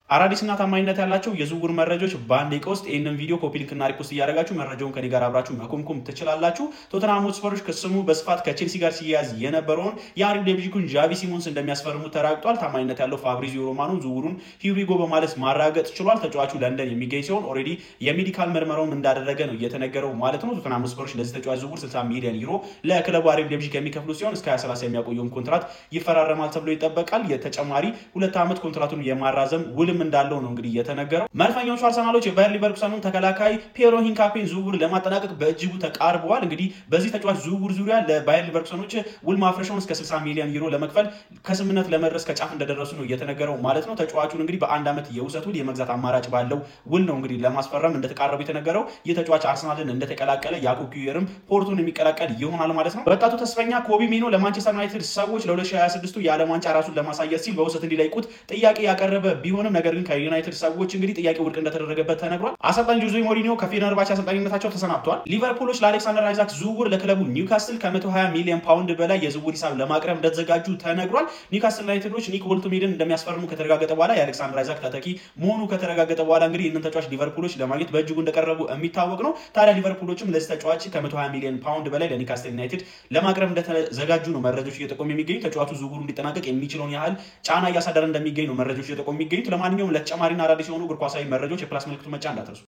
አዳዲስና ታማኝነት ያላቸው የዝውውር መረጃዎች በአንድ ደቂቃ ውስጥ ይህንን ቪዲዮ ኮፒ ሊንክና ሪፖስት እያደረጋችሁ መረጃውን ከኔ ጋር አብራችሁ መኮምኮም ትችላላችሁ። ቶተንሃም ሆትስፐሮች ከስሙ በስፋት ከቼልሲ ጋር ሲያያዝ የነበረውን የአሪፍ ሌብጂኩን ጃቪ ሲሞንስ እንደሚያስፈርሙ ተረጋግጧል። ታማኝነት ያለው ፋብሪዚዮ ሮማኖ ዝውውሩን ሂሪጎ በማለት ማራገጥ ችሏል። ተጫዋቹ ለንደን የሚገኝ ሲሆን ኦልሬዲ የሜዲካል ምርመራውም እንዳደረገ ነው እየተነገረው ማለት ነው። ቶተንሃም ሆትስፐሮች ለዚህ ተጫዋች ዝውውር 60 ሚሊዮን ዩሮ ለክለቡ አሪፍ ሌብጂክ የሚከፍሉ ሲሆን እስከ 2030 የሚያቆየውን ኮንትራት ይፈራረማል ተብሎ ይጠበቃል። የተጨማሪ ሁለት ዓመት ኮንትራቱን የማራዘም ውልም እንዳለው ነው እንግዲህ የተነገረው። መድፈኞቹ አርሰናሎች የባየር ሊቨርኩሰኑን ተከላካይ ፔሮ ሂንካፔን ዝውውር ለማጠናቀቅ በእጅጉ ተቃርበዋል። እንግዲህ በዚህ ተጫዋች ዝውውር ዙሪያ ለባየር ሊቨርኩሰኖች ውል ማፍረሻውን እስከ 60 ሚሊዮን ዩሮ ለመክፈል ከስምምነት ለመድረስ ከጫፍ እንደደረሱ ነው የተነገረው ማለት ነው። ተጫዋቹን እንግዲህ በአንድ ዓመት የውሰት ውል የመግዛት አማራጭ ባለው ውል ነው እንግዲህ ለማስፈረም እንደተቃረቡ የተነገረው። ይህ ተጫዋች አርሰናልን እንደተቀላቀለ ያዕቆብ ኪዊየርም ፖርቶን የሚቀላቀል ይሆናል ማለት ነው። ወጣቱ ተስፈኛ ኮቢ ሜኖ ለማንቸስተር ዩናይትድ ሰዎች ለ2026 የዓለም ዋንጫ ራሱን ለማሳየት ሲል በውሰት እንዲለቁት ጥያቄ ያቀረበ ቢሆንም ነገር ግን ከዩናይትድ ሰዎች እንግዲህ ጥያቄ ውድቅ እንደተደረገበት ተነግሯል። አሰልጣኝ ጆዜ ሞሪኒዮ ከፌነርባች አሰልጣኝነታቸው ተሰናብተዋል። ሊቨርፑሎች ለአሌክሳንደር አይዛክ ዝውውር ለክለቡ ኒውካስትል ከ120 ሚሊዮን ፓውንድ በላይ የዝውውር ሂሳብ ለማቅረብ እንደተዘጋጁ ተነግሯል። ኒውካስትል ዩናይትዶች ኒክ ቦልትሜድን እንደሚያስፈርሙ ከተረጋገጠ በኋላ የአሌክሳንደር አይዛክ ተተኪ መሆኑ ከተረጋገጠ በኋላ እንግዲህ ይህንን ተጫዋች ሊቨርፑሎች ለማግኘት በእጅጉ እንደቀረቡ የሚታወቅ ነው። ታዲያ ሊቨርፑሎችም ለዚህ ተጫዋች ከ120 ሚሊዮን ፓውንድ በላይ ለኒውካስትል ዩናይትድ ለማቅረብ እንደተዘጋጁ ነው መረጃዎች እየጠቆሙ የሚገኙ ተጫዋቹ ዝውውሩ እንዲጠናቀቅ የሚችለውን ያህል ጫና እያሳደረ እንደሚገኝ ነው መረጃዎች እየጠቆሙ የሚገኙት። ለማንኛውም ለተጨማሪና አዳዲስ የሆኑ እግር ኳሳዊ መረጃዎች የፕላስ ምልክቱ መጫ እንዳትረሱ።